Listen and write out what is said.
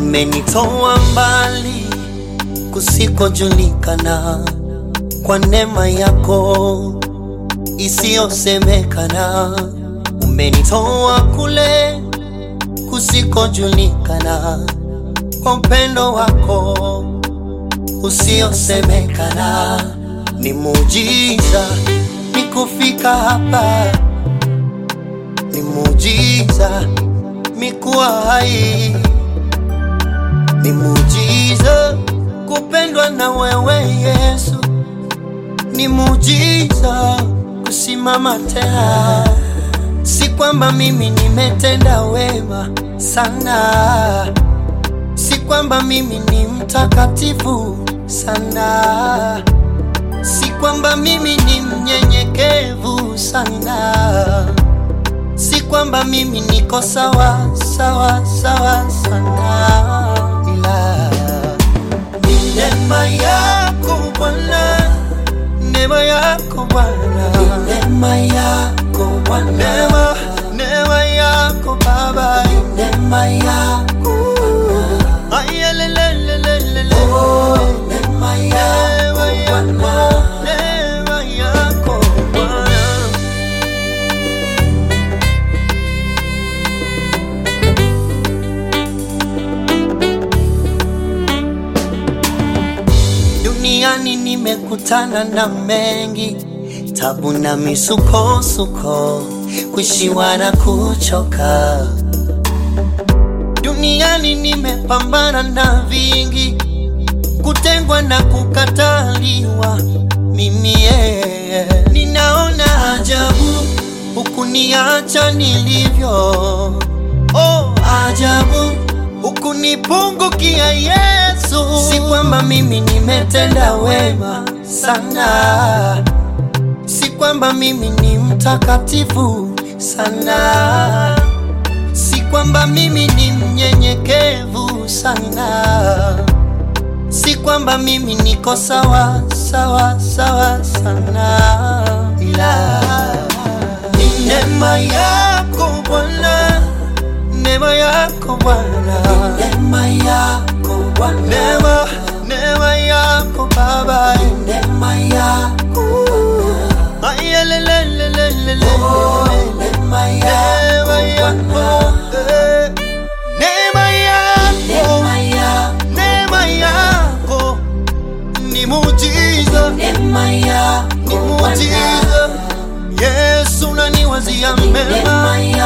Umenitoa mbali kusikojulikana kwa neema yako isiyosemekana. Umenitoa kule kusikojulikana kwa upendo wako usiosemekana. Ni muujiza ni kufika hapa, ni muujiza mi kuwa hai, ni muujiza kupendwa na wewe Yesu, ni muujiza kusimama tena. Si kwamba mimi nimetenda wema sana, si kwamba mimi ni mtakatifu sana, si kwamba mimi ni mnyenyekevu sana, si kwamba mimi niko sawa sawa sawa sana, ila ni neema yako Bwana, neema yako Bwana, neema yako Bwana, neema neema yako Baba, neema yako Bwana, ayelelelelele, oh, neema yako Bwana, neema yako Bwana. Duniani nimekutana na mengi, tabu na misukosuko, kushiwa na kuchoka. Duniani nimepambana na vingi, kutengwa na kukataliwa. Mimi yeye ninaona ajabu, hukuniacha nilivyo. Oh, ajabu hukunipungukia Yesu. Si kwamba mimi nimetenda wema sana, si kwamba mimi ni mtakatifu sana, si kwamba mimi ni mnyenyekevu sana, si kwamba mimi niko sawa sawa sawa sana, ila ni neema yako Bwana neema yako Bwana, neema yako Bwana, neema neema yako Baba, neema yako Bwana, ayelelelelele, oh, neema yako eh, neema yako, neema yako ni muujiza, Neema yako ni muujiza. Yesu unaniwazia mema, Neema